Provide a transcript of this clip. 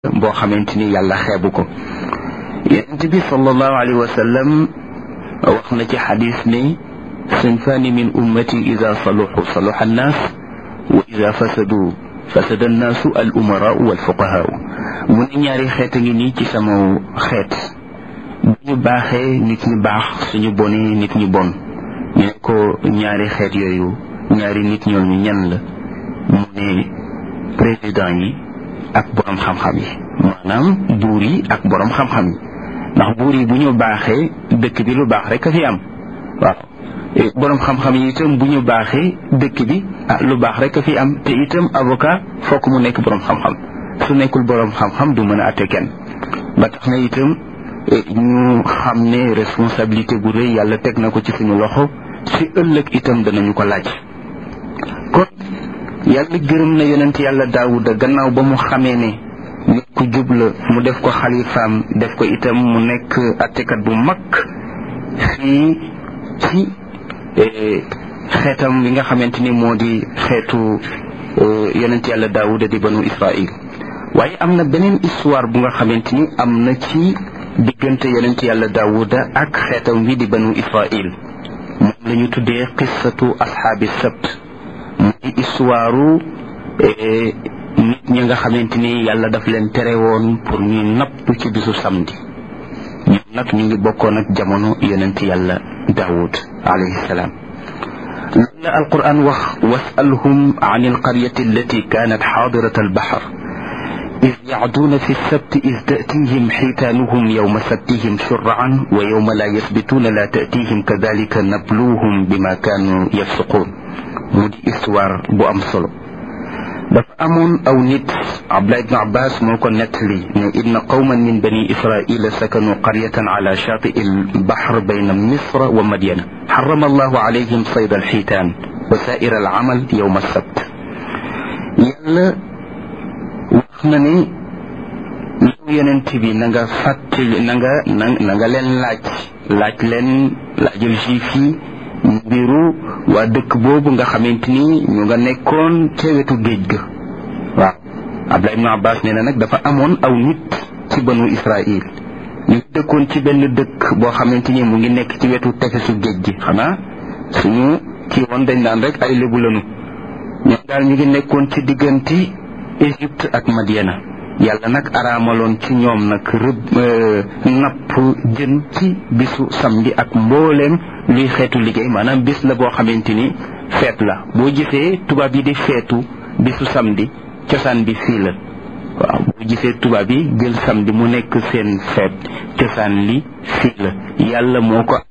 boo xamante ni yàlla xeebu ko yonent bi sallallahu alayhi wa sallam wax na ci xadis ne sinfaani min ummati ida saluxu saluxa annaas wa ida fasadu fasada annaasu al umaraau wal fuqahaau mu ne ñaari xeet a ngi nii ci sama xeet bu ñu baaxee nit ñi baax suñu bonee nit ñi bon ñu ne ko ñaari xeet yooyu ñaari nit ñooñu ñan la mu ne président yi ak borom xam-xam yi maanaam buur yi ak borom xam-xam yi ndax buur yi bu ñu baaxee dëkk bi lu baax rek a fi am waaw borom xam-xam yi itam bu ñu baaxee dëkk bi ah lu baax rek a fi am te itam avocat fokk mu nekk borom xam-xam su nekkul borom xam-xam du mën a atte kenn ba tax na itam ñu xam ne responsabilité bu rëy yàlla teg na ko ci suñu loxo si ëllëg itam danañu ko laaj kon yàlla gërëm na yonent yàlla daawuda gannaaw ba mu xamee ne nit ku jub la mu def ko xalifaam def ko itam mu nekk attekat bu mag fii ci xeetam bi nga xamante ni moo di xeetu yonent yàlla daawuda di banu israil waaye am na beneen histoire bu nga xamante ni am na ci diggante yonent yàlla daawuda ak xeetam wi di banu israil moom la ñu tuddee qissatu ashaabi sabt muy histoire nit ñi nga xamante ni yàlla daf leen tere woon pour ñuy napp ci bisu samedi ñoom nag ñu ngi bokkoon ak jamono yonent yàlla daawud alayhi salaam loolu la alquran wax wasalhum an alqaryati allati kanat xaadirat albaxar إذ يعدون في السبت إذ تأتيهم حيتانهم يوم سبتهم شرعا ويوم لا يثبتون لا تأتيهم كذلك نبلوهم بما كانوا يفسقون مودي استوار بو أم solo dafa amoon aw nit Abdullah ibn Abbas moo ko nettali ne inna qawman min bani israila sakanu qaryatan ala shaati albahr bayna misra wa madyana xarama allahu alayhim sayda alxiitaan wa saa'ira alamal yowma alsabt yàlla wax na ne yow yonent bi na nga fàttali na nga na nga leen laaj laaj leen laajal juif yi mbiru waa dëkk boobu nga xamante ni ñu nga nekkoon ca wetu géej ga waaw Abdullah ibn Abbas nee na nag dafa amoon aw nit ci banu Israil ñu dëkkoon ci benn dëkk boo xamante ni mu ngi nekk ci wetu tefesu géej gi xanaa suñu kii woon dañ naan rek ay lébu lanu ñoom daal ñu ngi nekkoon ci diggante Égypte ak Madiana yàlla nag araamaloon ci ñoom nag rëbb napp jën ci bisu samedi ak mbooleem luy xeetu liggéey maanaam bis la boo xamante ni feet la boo gisee tubaab yi di feetu bisu samedi cosaan bi fii la waaw boo gisee tubaab yi jël samedi mu nekk seen feet cosaan li fii la yàlla moo ko